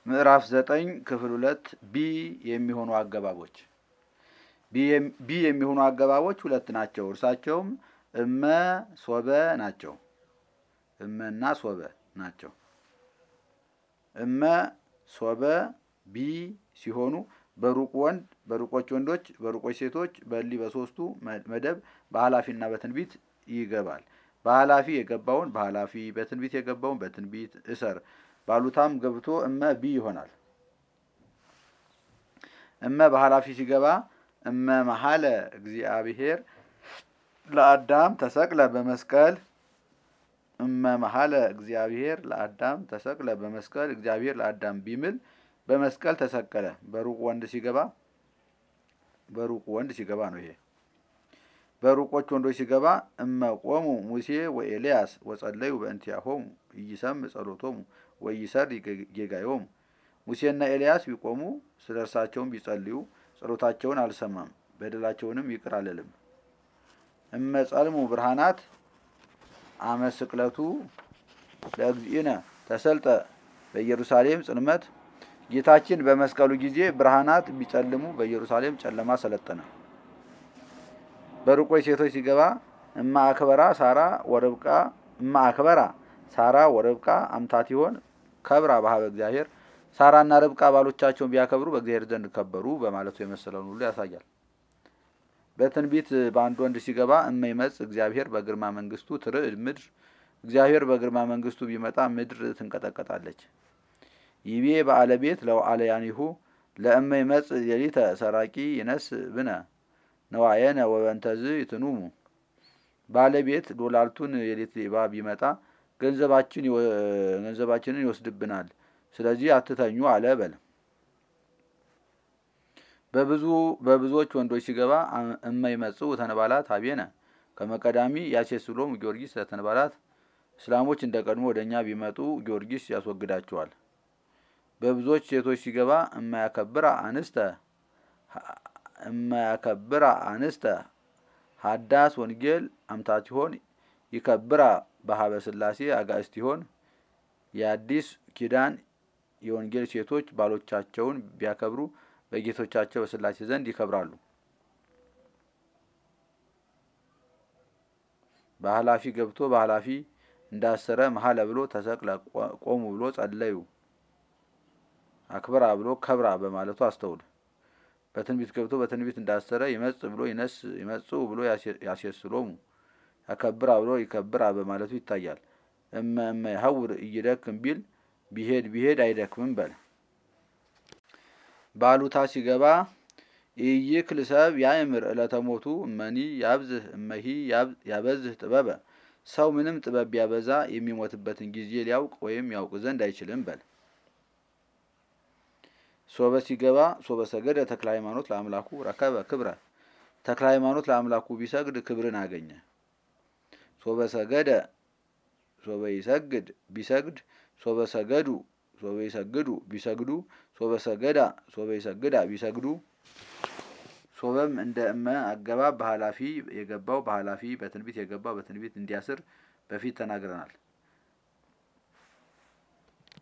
ምዕራፍ ዘጠኝ ክፍል ሁለት ቢ የሚሆኑ አገባቦች ቢ የሚሆኑ አገባቦች ሁለት ናቸው። እርሳቸውም እመ ሶበ ናቸው። እመና ሶበ ናቸው። እመ ሶበ ቢ ሲሆኑ በሩቅ ወንድ በሩቆች ወንዶች በሩቆች ሴቶች በሊ በሶስቱ መደብ በኃላፊና በትንቢት ይገባል። በኃላፊ የገባውን በኃላፊ በትንቢት የገባውን በትንቢት እሰር ባሉታም ገብቶ እመ ቢ ይሆናል። እመ በኃላፊ ሲገባ እመ መሀለ እግዚአብሔር ለአዳም ተሰቅለ በመስቀል እመ መሀለ እግዚአብሔር ለአዳም ተሰቅለ በመስቀል እግዚአብሔር ለአዳም ቢምል በመስቀል ተሰቀለ። በሩቅ ወንድ ሲገባ በሩቅ ወንድ ሲገባ ነው ይሄ። በሩቆች ወንዶች ሲገባ እመ ቆሙ ሙሴ ወኤልያስ ወጸለዩ በእንቲአሆሙ ኢይሰምዕ ጸሎቶሙ ወኢይሠሪ ጌጋዮሙ። ሙሴና ኤልያስ ቢቆሙ ስለ እርሳቸውም ቢጸልዩ ጸሎታቸውን አልሰማም፣ በደላቸውንም ይቅር አልልም። እመ ጸልሙ ብርሃናት አመ ስቅለቱ ለእግዚእነ ተሰልጠ በኢየሩሳሌም ጽልመት ጌታችን በመስቀሉ ጊዜ ብርሃናት ቢጨልሙ በኢየሩሳሌም ጨለማ ሰለጠነ። በሩቆች ሴቶች ሲገባ እማ አክበራ ሳራ ወርብቃ እማ አክበራ ሳራ ወርብቃ አምታት ይሆን ከብራ በሀበ እግዚአብሔር ሳራና ርብቃ ባሎቻቸውን ቢያከብሩ በእግዚአብሔር ዘንድ ከበሩ በማለቱ የመሰለውን ሁሉ ያሳያል። በትንቢት በአንድ ወንድ ሲገባ እመ ይመጽእ እግዚአብሔር በግርማ መንግስቱ ትርዕድ ምድር እግዚአብሔር በግርማ መንግስቱ ቢመጣ ምድር ትንቀጠቀጣለች። ይቤ በአለ ቤት ለውአለ ያኒሁ ለእመ ይመጽእ ሌሊተ ሰራቂ ይነስ ብነ ነዋየነ ወበንተዝ ይትኑሙ ባለቤት ዶላልቱን የሌት ሌባ ቢመጣ ገንዘባችንን ይወስድብናል፣ ስለዚህ አትተኙ አለ በል። በብዙ በብዙዎች ወንዶች ሲገባ እመ ይመጽኡ ተንባላት አቤነ ከመቀዳሚ ያሴስሎም ጊዮርጊስ ለተንባላት እስላሞች እንደ ቀድሞ ወደ እኛ ቢመጡ ጊዮርጊስ ያስወግዳቸዋል። በብዙዎች ሴቶች ሲገባ እማያከብራ አንስተ እማያከብራ አንስተ ሀዳስ ወንጌል አምታት ይሆን ይከብራ በሀበ ስላሴ አጋእስት ይሆን የአዲስ ኪዳን የወንጌል ሴቶች ባሎቻቸውን ቢያከብሩ በጌቶቻቸው በስላሴ ዘንድ ይከብራሉ። በኃላፊ ገብቶ በኃላፊ እንዳሰረ መሀለ ብሎ ተሰቅለ ቆሙ ብሎ ጸለዩ አክብራ ብሎ ከብራ በማለቱ አስተውል። በትንቢት ገብቶ በትንቢት እንዳሰረ ይመጽ ብሎ ይነስ ይመጽኡ ብሎ ያሴስሎሙ ያከብራ ብሎ ይከብራ በማለቱ ይታያል። እመ እመ ይሐውር እይደክም ቢል ቢሄድ ቢሄድ አይደክምም በል። ባሉታ ሲገባ ኢይክል ሰብ ያእምር ዕለተ ሞቱ እመኒ ያብዝህ እመሂ ያበዝህ ጥበበ ሰው ምንም ጥበብ ቢያበዛ የሚሞትበትን ጊዜ ሊያውቅ ወይም ያውቅ ዘንድ አይችልም በል። ሶበ ሲገባ ሶበ ሰገደ ተክለ ሃይማኖት ለአምላኩ ረከበ ክብረ ተክለ ሃይማኖት ለአምላኩ ቢሰግድ ክብርን አገኘ። ሶበ ሰገደ ሶበ ይሰግድ ቢሰግድ ሶበ ሰገዱ ሶበ ይሰግዱ ቢሰግዱ ሶበ ሰገዳ ሶበ ይሰግዳ ቢሰግዱ ሶበም እንደ እመ አገባብ በኃላፊ የገባው በኃላፊ በትንቢት የገባው በትንቢት እንዲያስር በፊት ተናግረናል።